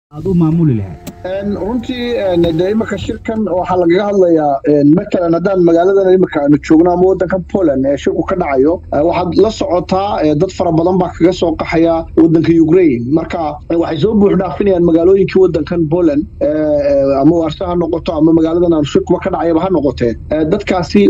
aad u maamuli lahayd runtii de imika shirkan waxaa lagaga hadlayaa matalan haddaan magaaladan imika aanu joogno ama wadankan poland ee shirku ka dhacayo waxaad la socotaa dad fara badan baa kaga soo qaxaya wadanka ukraine marka waxay soo buux dhaafinayaan magaalooyinkii wadankan poland ama warse ha noqoto ama magaaladan aanu shirkuba ka dhacayaba ha noqotee dadkaasi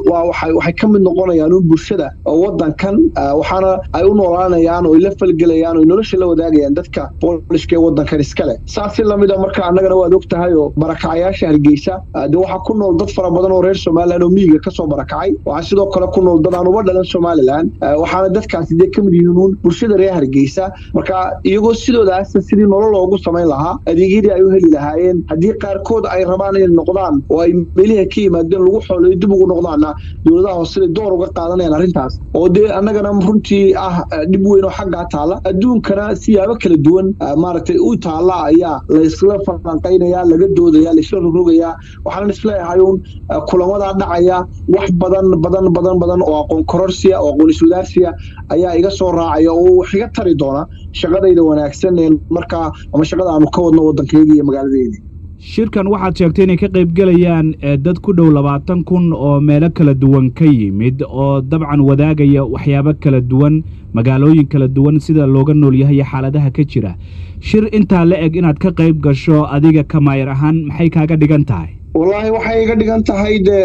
waxay ka mid noqonayaan un bulshada wadankan waxaana ay u noolaanayaan oo ay la falgelayaan oo nolosha la wadaagayaan dadka boolishka ee wadankan iskale saasi lamida marka annagana waad og tahay oo barakacayaasha hargeysa de waxaa ku nool dad fara badan oo reer somalilan oo miyiga kasoo barakacay waxaa sidoo kale ku nool dad aan uba dhalan somalilan waxaana dadkaasi dee kamid yihiin uun bulshada reer hargeysa marka iyagoo sidoodaas sidii nolol loogu samayn lahaa adeegyadii ay u heli lahaayeen haddii qaarkood ay rabaan inay noqdaan oo ay meeliha ka yimaadeen lagu xoolayo dib ugu noqdaana dowladaha hoose door uga qaadanayaan arrintaas oo dee annagana runtii ah dhib weyn oo xaggaa taala adduunkana siyaabo kala duwan maaragtay u taala ayaa laysla falanqaynaya laga doodaya laysla rogrogayaa waxaanan isleeyahay uun kulamadaa dhacaya wax badan badan badan badan oo aqoon kororsiya oo aqoon iswadaarsiya ayaa iga soo raacaya oo wax iga tari doona shaqadayda wanaagsan ee markaa ama shaqada aanu ka wadno waddankeydii iyo magaaladeydii shirkan waxaad sheegtay inay ka qayb gelayaan dad ku dhow labaatan kun oo meelo kala duwan ka yimid oo dabcan wadaagaya waxyaabo kala duwan magaalooyin kala duwan sida looga nool yahay iyo xaaladaha ka jira shir intaa la eg inaad ka qayb gasho adiga kamaayar ahaan maxay kaaga dhigan tahay wallaahi waxay iga dhigan tahay dee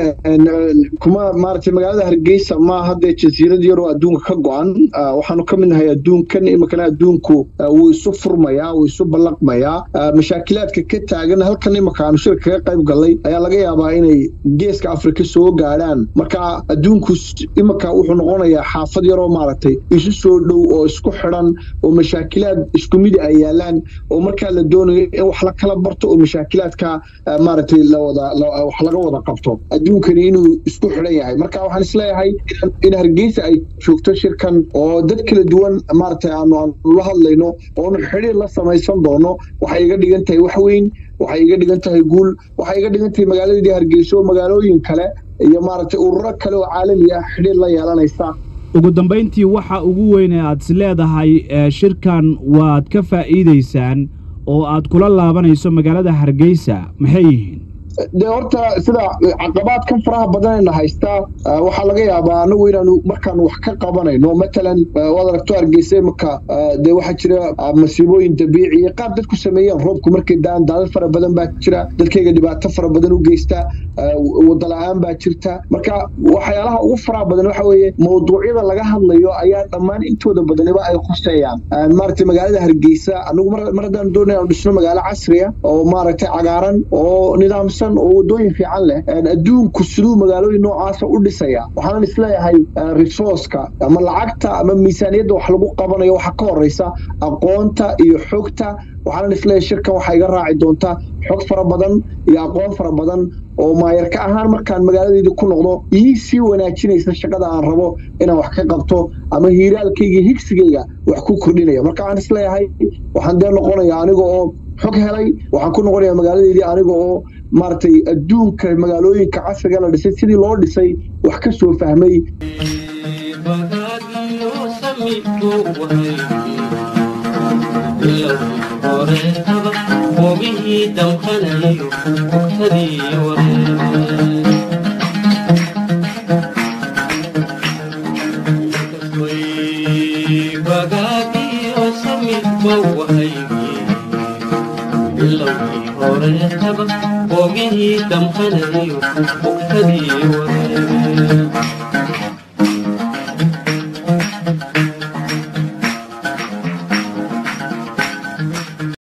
kuma maaragtay magaalada hargeysa ma haddee jasiirad yaroo adduunka ka go-an waxaanu ka mid nahay adduunkan imikana adduunku wuu isu furmayaa wuu isu ballaqmayaa mashaakilaadka ka taagan halkan imika aanu shirka kaga qayb gallay ayaa laga yaabaa inay geeska afrika soo gaadhaan marka adduunku imika wuxuu noqonayaa xaafad yaroo maaragtay isu soo dhow oo isku xidhan oo mashaakilaad isku midi ay yaalaan oo markaa la doonayo in wax la kala barto oo mashaakilaadka maaragtay wax laga wada qabto adduunkani inuu isku xidhan yahay marka waxaan isleeyahay in hargeysa ay joogto shirkan oo dad kala duwan maaragtay aanu aanu la hadlayno oonu xidhiir la samaysan doono waxay iga dhigan tahay wax weyn waxay iga dhigan tahay guul waxay iga dhigan tahay magaaladeedii hargeysa oo magaalooyin kale iyo maaragtay ururo kale oo caalami ah xidhiir la yeelanaysa ugu dambayntii waxa ugu weyn ee aad is leedahay shirkan waad ka faa'iidaysaan oo aad kula laabanayso magaalada hargeysa maxay yihiin dee horta sida caqabaadkan faraha badanayna haystaa waxaa laga yaabaa anagu inaanu markaanu wax ka qabanayno matalan waad aragto hargeysa imika dee waxaa jira masiibooyin dabiiciya qaar dadku sameeyeen roobku markay daan daadad fara badan baa jira dadkayga dhibaato fara badan u geysta wadala-aan baa jirta marka waxyaalaha ugu faraha badan waxa weeye mawduucyada laga hadlayo ayaa dhammaan intooda badaniba ay khuseeyaan maaragtay magaalada hargeysa anagu mar haddaan doonay aanu dhisno magaalo casriya oo maaragtay cagaaran oo nidaamsan oo wadooyin fiican leh adduunku siduu magaalooyin noocaasa u dhisaya waxaanan isleeyahay resourceka ama lacagta ama miisaaniyadda wax lagu qabanayo waxaa ka horeysa aqoonta iyo xogta waxaanan isleeyahay shirkan waxaa iga raaci doontaa xog fara badan iyo aqoon fara badan oo maayarka ahaan markaan magaaladeyda ku noqdo ii sii wanaajinaysa shaqada aan rabo inaan wax ka qabto ama hiiraalkayga higsigayga wax ku kordhinaya marka waxaan isleeyahay waxaan dee noqonaya aniga oo xog helay waxaan ku noqonayaa magaaladeydii aniga oo maaragtay adduunka magaalooyinka casriga la dhisay sidii loo dhisay wax ka soo fahmay ogihii damqanayo bugtadii ware